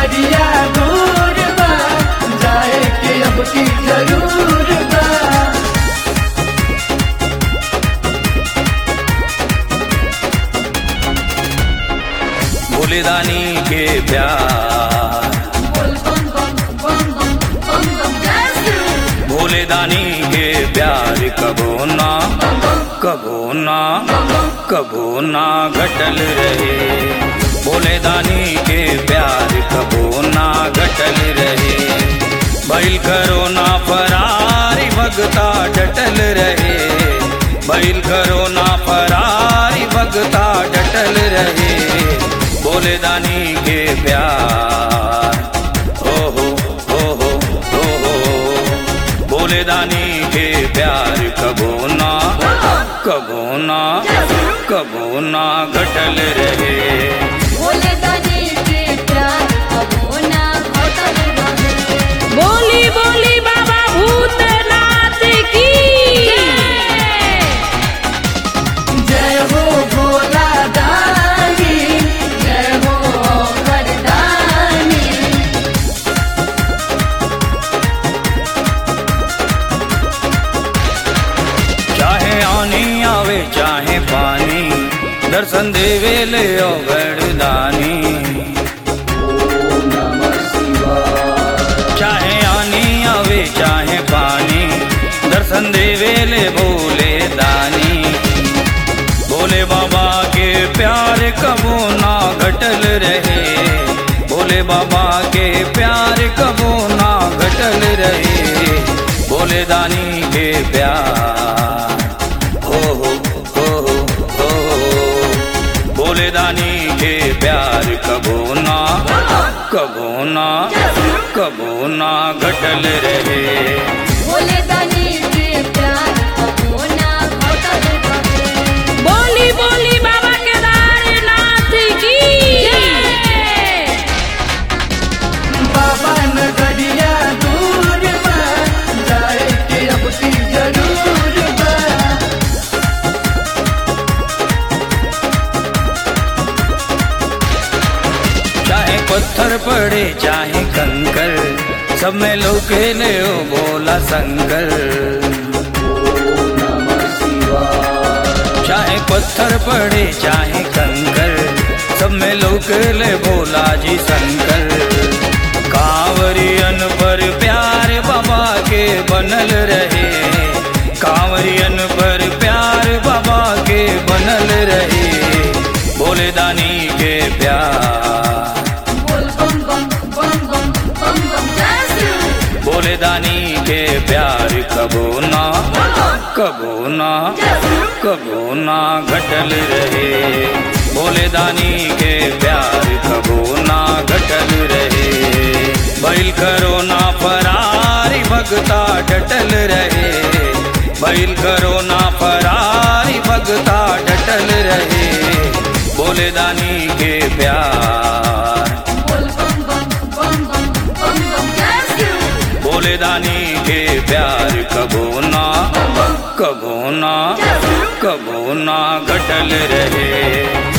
नगरिया दूर बा जाए के अब की जरूर बा भोलेदानी के प्यार भोलेदानी के प्यार कबो ना कबो ना कबो ना घटल रहे भोलेदानी के प्यार कबो ना घटल रहे बैल करो ना फरारी भगता डटल रहे बैल करो ना फरारी भगता डटल रहे भोलेदानी के प्यार ओ हो ओ हो ओ हो भोलेदानी के प्यार कबो ना कबो ना कबो ना घटल रहे बोली बोली बाबा भूतनाथ की जय हो भोला दानी जय हो वरदानी चाहे आनी आवे चाहे पानी दर्शन देवे ले ओ वरदानी चाहे आनी आवे चाहे पानी दर्शन देवे ले भोले दानी भोले बाबा के प्यार कबो ना घटल रहे भोले बाबा के प्यार कबो ना घटल रहे भोले दानी के प्यार हो हो हो हो हो भोले दानी के प्यार कबो ना कबो ना कबो ना घटल रहे बोली बोली बाबा केदारनाथ की बाबा नगरिया दूर बा जाए के अब की जरूर बा चाहे पत्थर पड़े चाहे कंकर सब में लोके ले ओ बोला संकर चाहे पत्थर पड़े चाहे कंकर सब में लोक ले भोला जी शंकर कांवरियन पर प्यार बाबा के बनल रहे कांवरियन पर प्यार बाबा के बनल रहे भोले दानी के प्यार भोले दानी के प्यार कबो ना कबो ना कबो ना घटल रहे भोले दानी के प्यार कबो ना घटल रहे बैल करो ना फरारी भगता डटल रहे बैल करो ना फरारी भगता डटल रहे भोले दानी के प्यार भोले दानी के प्यार कबो ना कबो ना कबो ना घटल रहे